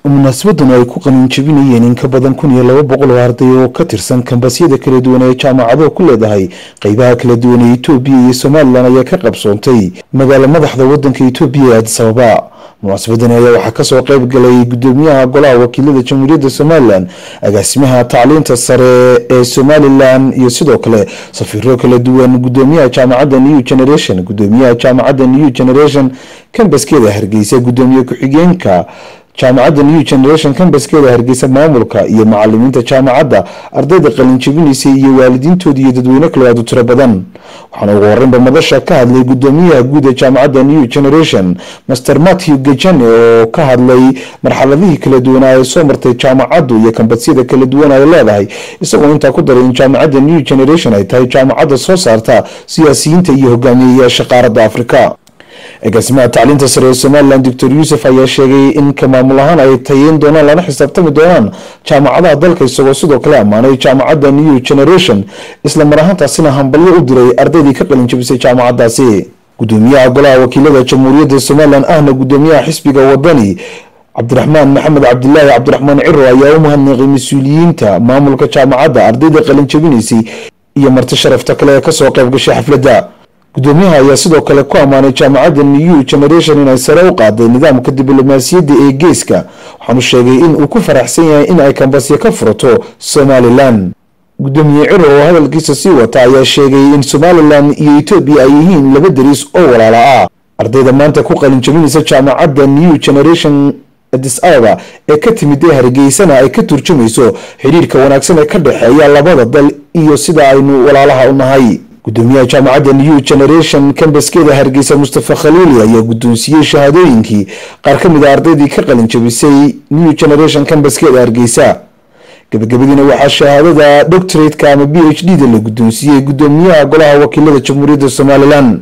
munaasabadan ay ku qaninjabinayeen in ka badan kun iyo laba boqol oo arday oo ka tirsan kambasyada kala duwan ee jaamacado ku leedahay qeybaha kala duwan ee etoobiya iyo somalilan ayaa ka qabsoontay magaala madaxda wadanka etoobiya ee adis ababa munaasabadani ayaa waxaa kasoo qeyb galay gudoomiyaha golaha wakiilada jamhuuriyadda somalilan agaasimaha tacliinta sare ee somalilan iyo sidoo kale safiiro kala duwan gudoomiyaha jaamacadda new generation gudoomiyaha jaamacadda new generation kambaskeeda hargeysa gudoomiye ku-xigeenka jaamacadda new generation kambaskeeda hargeysa maamulka iyo macalimiinta jaamacadda ardayda qalinjabinaysay iyo waalidiintooda iyo dadweyne kale aad u tiro badan waxaana ugu horeynba madasha ka hadlay gudoomiyaha guud ee jaamacadda new generation master matthew gejane oo ka hadlay marxaladihii kala duwanaa ee soo martay jaamacaddu iyo kambasyada kala duwan ay leedahay isagoo intaa ku daray in jaamacadda new generation ay tahay jaamacadda soo saarta siyaasiyiinta iyo hogaamiyeyaasha qaaradda afrika agaasimaha tacliinta sare ee somalilan doctor yuusuf ayaa sheegay in ka maamul ahaan ay tayeyn doonaan lana xisaabtami doonaan jaamacadaha dalka isagoo sidoo kale ammaanay jaamacadda new generation isla mar ahaantaasina hambalyo u diray ardaydii ka qalinjabisay jaamacadaasi gudoomiyaha golaha wakiilada jamhuuriyadda somalilan ahna gudoomiyaha xisbiga wadani cabdiraxmaan maxamed cabdilaahi cabdiraxmaan ciro ayaa u mahadnaqay mas-uuliyiinta maamulka jaamacadda ardayda qalinjabinaysay iyo marti sharafta kale ee kasoo qayb gashay xafladda gudoomiyaha ayaa sidoo kale ku ammaanay jaamacadda new generation inay sare u qaaday nidaamka diblomaasiyadda ee geeska waxaanu sheegay in uu ku faraxsan yahay in ay kambasya ka furato somalilan gudoomiye ciro oo hadalkiisa sii wata ayaa sheegay in somalilan iyo etoobiya ay yihiin laba dariis oo walaala ah ardayda maanta ku qalinjabinaysa jaamacadda new generation adis ababa ee ka timid ee hargeysana ay ka turjumayso xidhiirka wanaagsan ee ka dhexeeya labada dal iyo sida aynu walaalaha u nahay gudoomiyaha jaamacadda new generation kambaskeeda hargeysa mustafa khaliili ayaa guddoonsiiyey shahaadooyinkii qaar ka mid a ardaydii ka qalin jabisay new generation kambaskeeda hargeysa gabagabadiina waxaa shahaadada doctorateka ama b h d da la guddoonsiiyey gudoomiyaha golaha wakiilada jamhuuriyadda somalilan